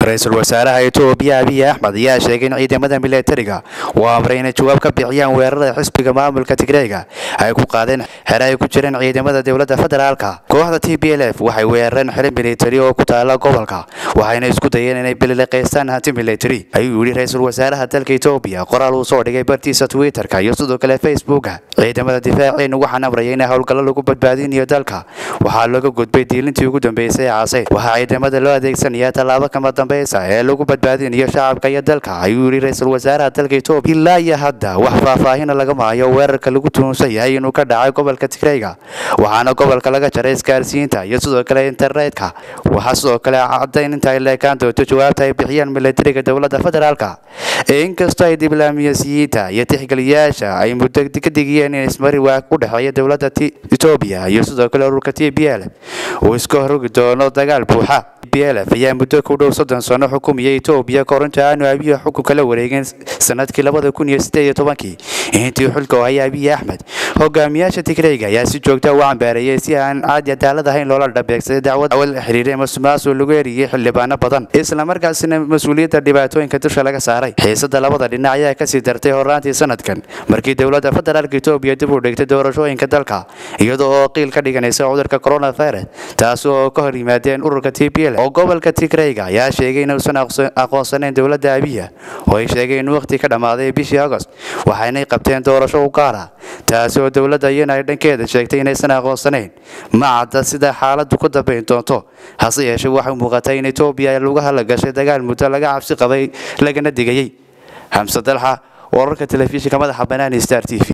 ra-iisul wasaaraha etoobiya abiy axmed ayaa sheegay in ciidamada milatariga uu amray inay jawaab ka bixiyaan weerarada xisbiga maamulka tigreega ay ku qaadeen xere ay ku jireen ciidamada dowladda federaalka kooxda t b l f waxay weerareen xere militari oo ku taala gobolka waxayna isku dayeen inay bilileqaystaan hanti militari ayuu yidhi ra-iisul wasaaraha dalka etoobiya qoraal uu soo dhigay bartiisa twitterka iyo sidoo kale facebooka ciidamada difaaceenu waxaan amraya in howlgallo lagu badbaadinayo dalka waxaa looga gudbay diilintii ugu dambeysay ee casayd waxaa ciidamada loo adeegsanaya tallaabo kama dambeysa ee lagu badbaadinayo shacabka iyo dalka ayuu yidhi ra-iisul wasaaraha dalka etoobiya ilaa iyo hadda wax faahfaahina lagama hayo weerarka lagu tuhunsan yahay inuu ka dhacay gobolka tigreyga waxaana gobolka laga jaray isgaarsiinta iyo sidoo kale internetka waxaa sidoo kale caddayn inta ay leekaan doonto jawaabta ay bixiyaan milatariga dowladda federaalka inkastoo ay diblaamiyasiyiinta iyo tixgeliyaasha ay muddo ka digiyeen in ismari waa u dhexeeya dowladda etoobiya iyo sidoo kale ururka t b l uu iska horrogi doono dagaal buuxa b l f ayaa muddo ku dhow soddon sano xukumaya etoobiya korinta aanu abiy xukunka la wareegeen sanadkii labada kun iyo sideed iyo tobankii intii xulka oo haya abiy axmed hogaamiyaasha tigreyga ayaa si joogta u cambaareeyay si aan caadi cadaalad ahayn loola dhabeegsaday dacwad awal la xiriiray masuqmaasuq lagu eriyey xildhibaano badan islamarkaasina mas-uuliyadda dhibaatooyinka dusha laga saaray xiisada labada dhinac ayaa kasii dartay horaantii sanadkan markii dowladda federaalka etoobiya dib u dhigtay doorashooyinka dalka iyadoo oo qiil ka dhiganaysa cudurka coronavirus taas oo ka hor yimaadeen ururka t b l oo gobolka tigreyga ayaa sheegay inuusan aqoonsanayn dowladda abiya oo ay sheegay in waqti ka dhammaaday bishii agost waxaynay qabteen doorasho u gaara taasi oo dowladda iyana ay dhankeeda sheegtay inaysan aqoonsanayn ma cadda sida xaaladdu ku dambayn doonto hase yeeshee waxay muuqatay in etoobiya lagu halagashay dagaal muddo laga cabsi qabay lagana digayey xamse dalxa wararka telefishinka madaxa banaani star t v